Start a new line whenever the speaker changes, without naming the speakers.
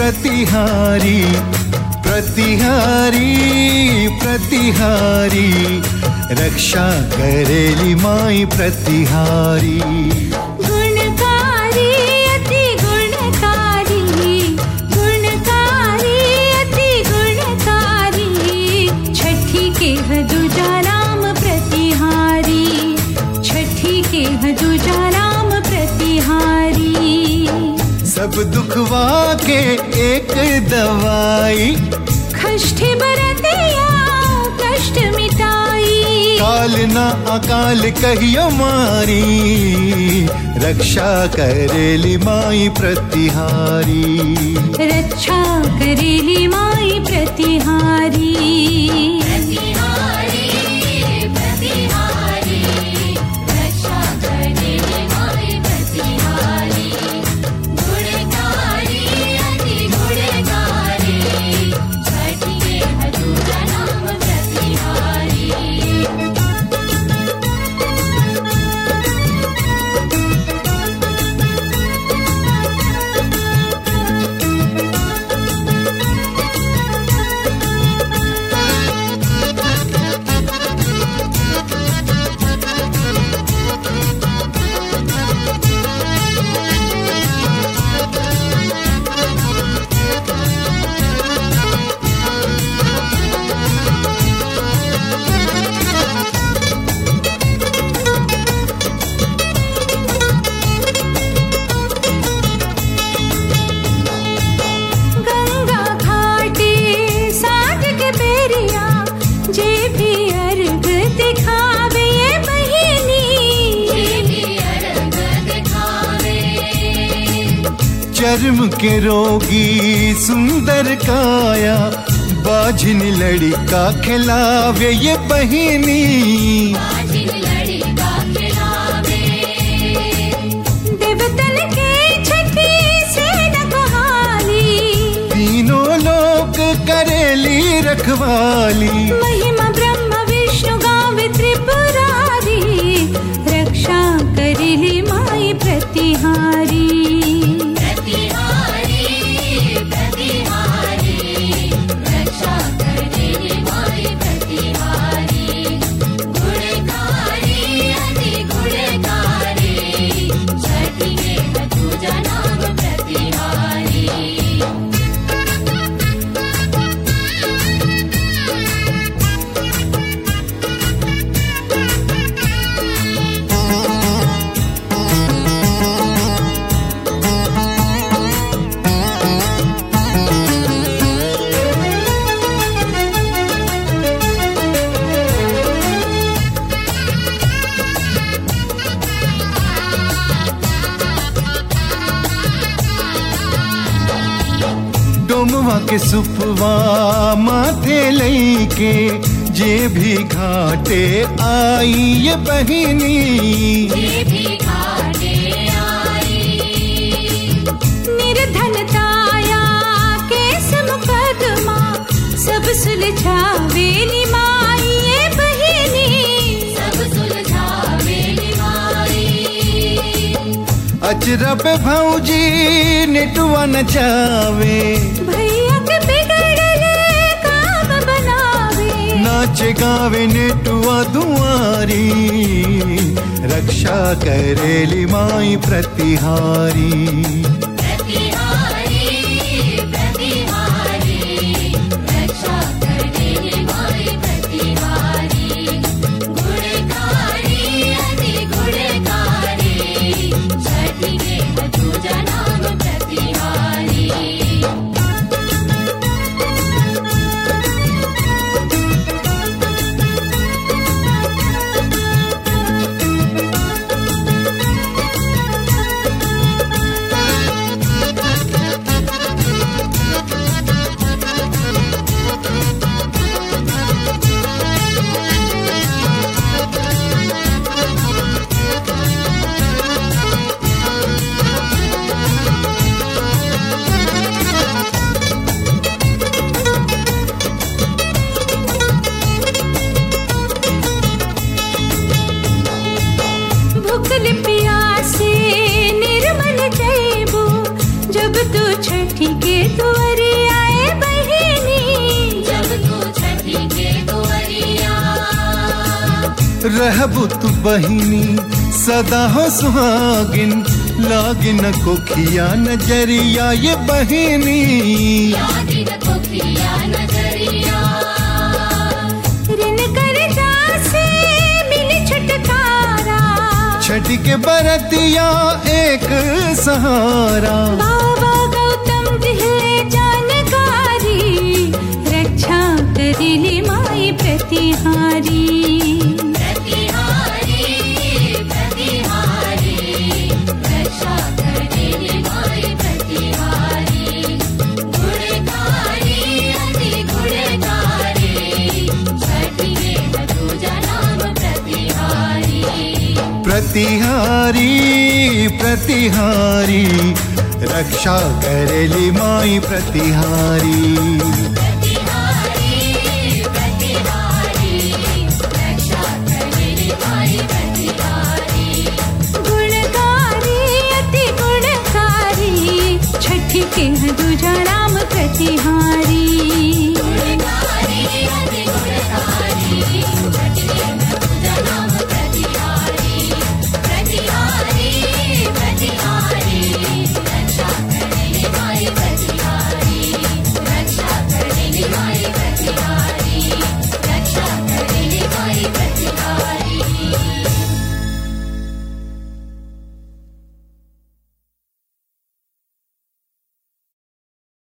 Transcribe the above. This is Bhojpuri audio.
प्रतिहारी प्रतिहारी प्रतिहारी रक्षा करेली माई प्रतिहारी
गुणकारी अति गुणकारी गुणकारी अति गुणकारी छठी के हदुजा राम प्रतिहारी छठी के हदुजा राम प्रतिहारी
सब दुखवा के एक दवाई
कष्ट बरतिया कष्ट मिटाई
काल न अकाल कहियो मारी रक्षा करेली माई प्रतिहारी
रक्षा करेली माई प्रतिहारी गंगा घाटे साठ के बेरिया जे भी अर्घ दिखावे ये बहिनी
चर्म के रोगी सुंदर काया बाझिन लड़का खिलावे ये बहिनी
देवतन के छठी से नकहाली
तीनों लोक करेली रखवाली
महिमा ब्रह्म विष्णु गावे त्रिपुरारी रक्षा करेली माई प्रतिहारी
डोमवा के सुपवा माथे लईके जे भी घाटे आई ये बहिनी
निर्धनताया केस मुकदमा सब सुलझावे निमाई ये बहिनी
अचरा पे भौजी नेटुआ नचावे
भैया के बिगड़ले काम बनावे
नाच गावे नेटुआ दुआरी रक्षा करेली माई प्रतिहारी रहबु तू बहिनी सदा हो सुहागिन लागिन कोखिया नजरिया ये बहिनी
ऋण कर्जा से मिली छुटकारा
छठ के बरतिया एक सहारा
बाबा गौतम दिले जानकारी रक्षा करिले माई प्रतिहारी
प्रतिहारी प्रतिहारी रक्षा करेली माई प्रतिहारी
गुणकारी अति गुणकारी छठ के दूजा